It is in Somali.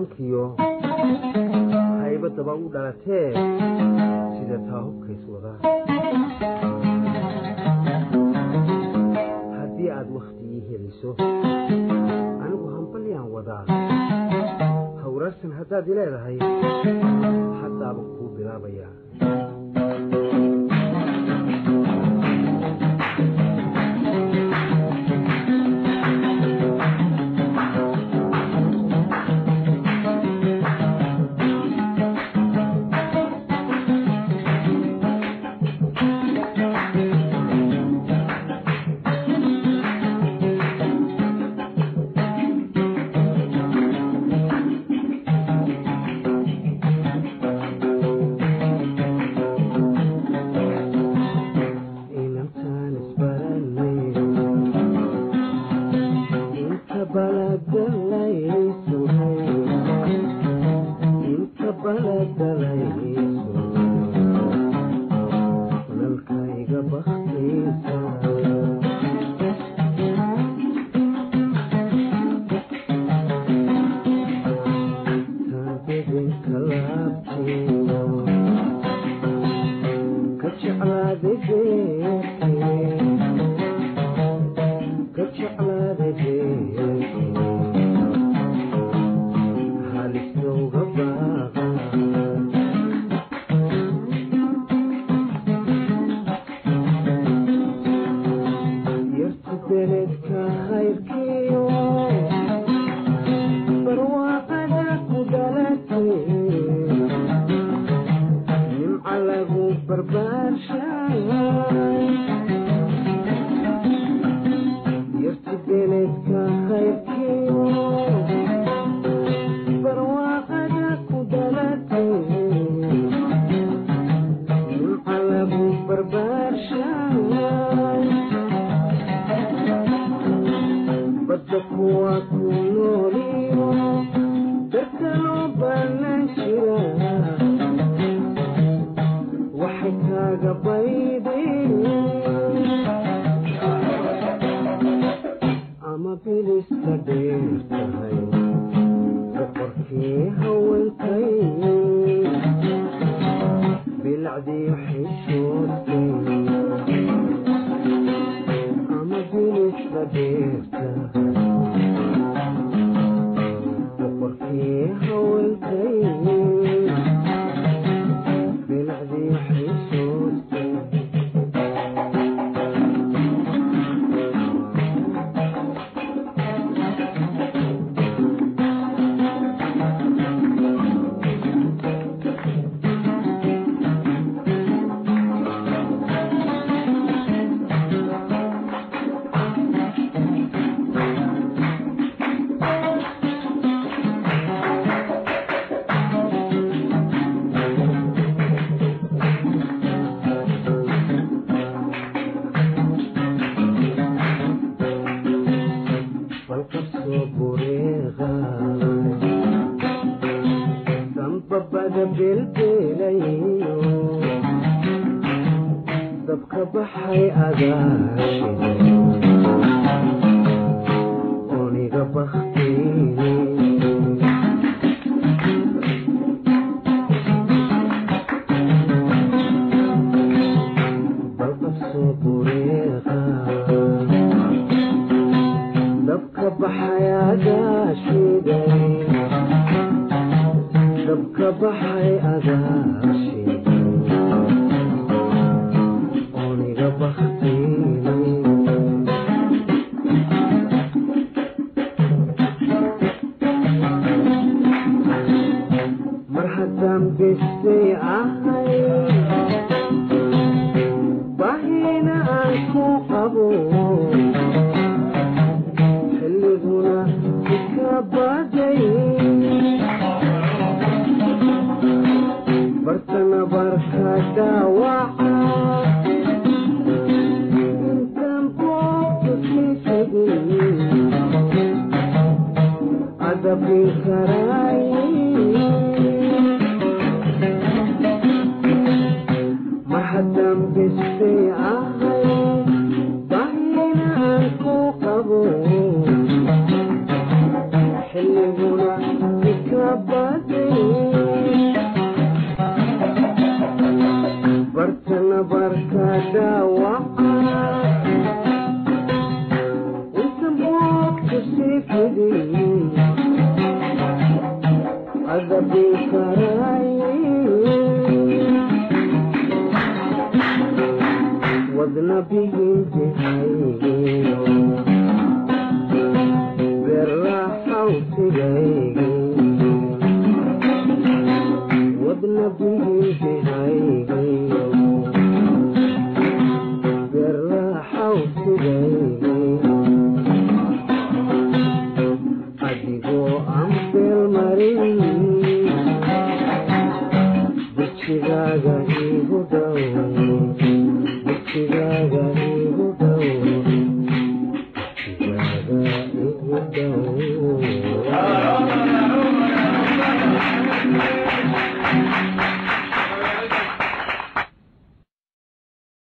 hanaankiyo haybadaba u dhalatee sida taa hubkays wadaa haddii aad wakhtigii heliso anigu hambalyaan wadaa hawraarsan haddaad i leedahay haddaaba kuu bilaabayaa inantaan isbaranay inta baladalaysuhay inta baladalaysu lalkayga baktaysa taabidinka laabtiyo ka jeclaaday beerkii ka jeclaaday beerkii halisnowga baaqa yartu beledka hayrkiyo barwaaqada ku dhalatay nimca lagu barbaarshay yarti beledka hayrkiyo barwaaqada ku dhalatay nimca lagu barbaarshay badda kuwa ku nooliyo dadka loo baanan jira waxay kaaga baydeen ama bilista dheer tahay boqorkii haweenkay bilacdii xishoodkay ama bilista dheer tahay boqorkii haweenkay bilacdii xishoodkay balkasoo bureeqay sanbabada belbelayo dabka baxay agaashiday oniga baktay balkasoo bureeqay dabka baxay agaashiday dabka baxay agaashiday oniga baktiinay mar haddaan bestay ahay bahina aan ku qabo xilliguna iska baday bartana barka dhaawaca intaan boobka kiisagin adabin karaay mar haddaan bestay ahay bahina aan ku qabo xilliguna ika bartana barka dhaawaca inta moodka sii fidiyey adabin karaaye wadna bihinjihaygiyo berraxawsigaygi wadna bihinjihaygiyo berraxawsigaygi adigoo aan beelmarin dugsigaaga iigu dhow dugsigaaga iigu dhow dugsigaaga iigu dhow